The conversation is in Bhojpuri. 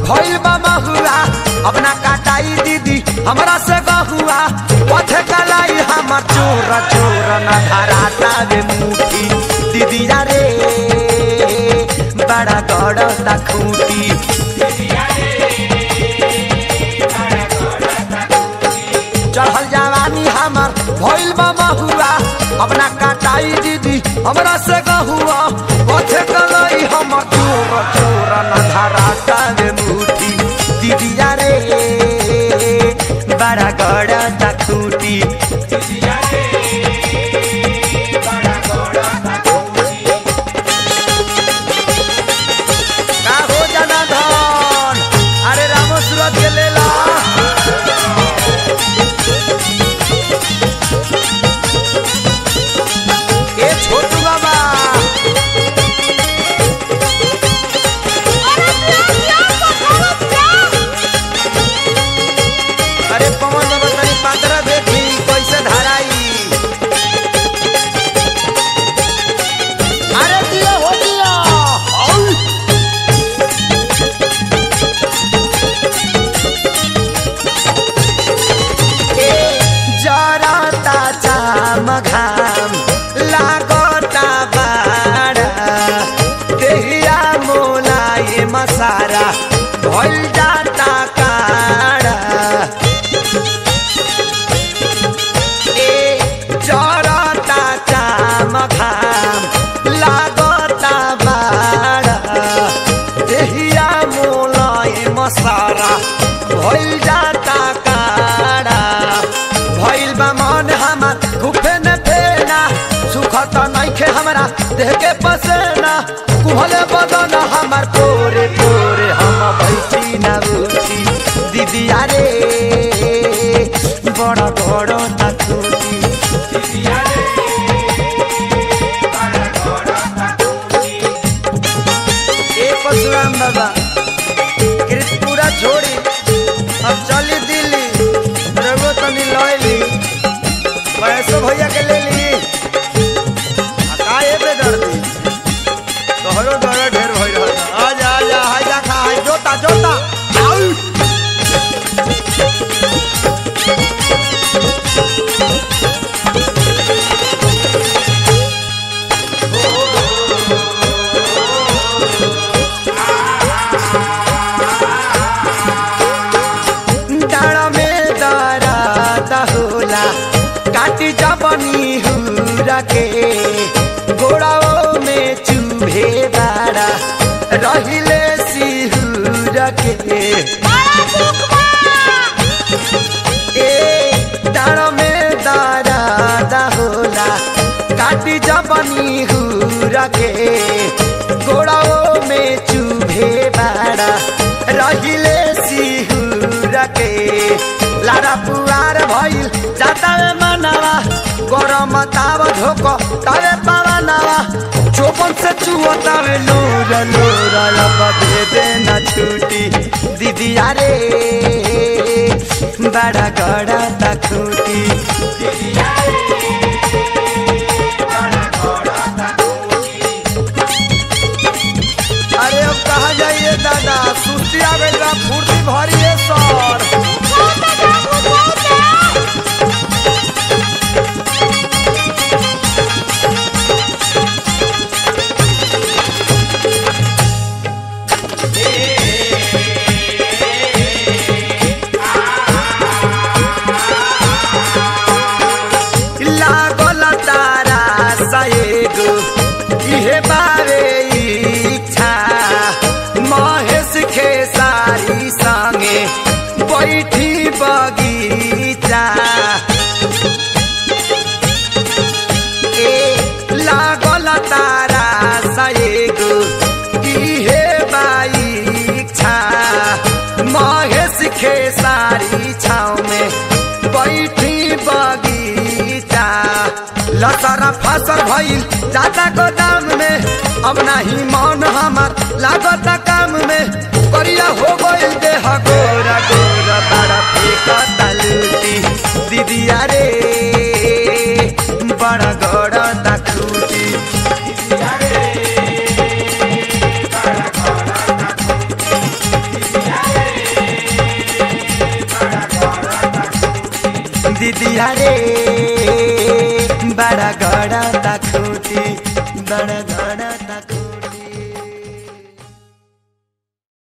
भइल बा महुआ अपना काटाई दीदी हमरा से गहुआ पथे कलाई हमर चोर चोर न धराता रे मुठी दीदी रे बड़ा गड़ता खूटी चढ़ल जवानी हमर भइल बा महुआ अपना काटाई दीदी हमरा से गहुआ पथे कलई हमर चोर चोर न धराता रे मुठी दीदी रे बड़ा गड़ता खूटी का हो जाना धन अरे रामो सूरत के लेला ए छोटू बाबा अरे पवन बाबा तनी पात्र देखी कैसे धराई अरे दिया हो दिया औ। जरता चाम घाम लागता बाड़ा देहिया मोलाए मसारा भइल जाता काड़ा ए जरता चाम घाम लागता बाड़ा देहिया मोलाए मसारा भइल जाता काड़ा भइल बा मन हमर गुफे न फेना सुखत नइखे हमरा देह के पसेना कुहले बदन हमर तोरे तोरे हम बैठी न उठी दीदी रे बड़ बड़ तकुटी ए परशुराम बाबा कृतपुरा छोड़ी अब चली दिल्ली रघु तनी लैली पैसो भैया के ले ली आ का ए बे दर्दी तोहरो डर ढेर भइल रहत आ जा आ जा हाय जा खा हाय जोता जोता आउ डाँडा में दराद होला काटी जबनी हुरा के गोड़ाओ में चुभे बाड़ा रहिले सिहुर के ए डाँडा में दराद होला काटी जबनी हुरा के गोड़ाओ में चुभे बाड़ा रहिले सिहुर के लारा पुआर भइल जाता रे मनावा गरम ताव धोको तावे पावनावा चोपन से चुवता वे लोर लोर लब दे देना छूटी दीदी रे बड़ा गड़ा तखूटी अरे अब कहा जाइए दादा सुस्ती आवेगा फुर्ती भरिए सर लागल तारा सएगो इहे बारे इच्छा महेश खेसारी संगे बैठी बगीचा ए लागल तारा सएगो इहे बाइच्छा महेश खेसारी छाव में बैठी बगीचा लसरा फसल भइल जाता गोदाम में अब नाही मन हमार लागत काम में करिया हो गइल देह गोरा गोरा बड़ा फेंकता लूटी दीदिया रे बड़ा गड़ा खूटी दीदिया रे बड़ा गड़ा ता खूटी बड़ा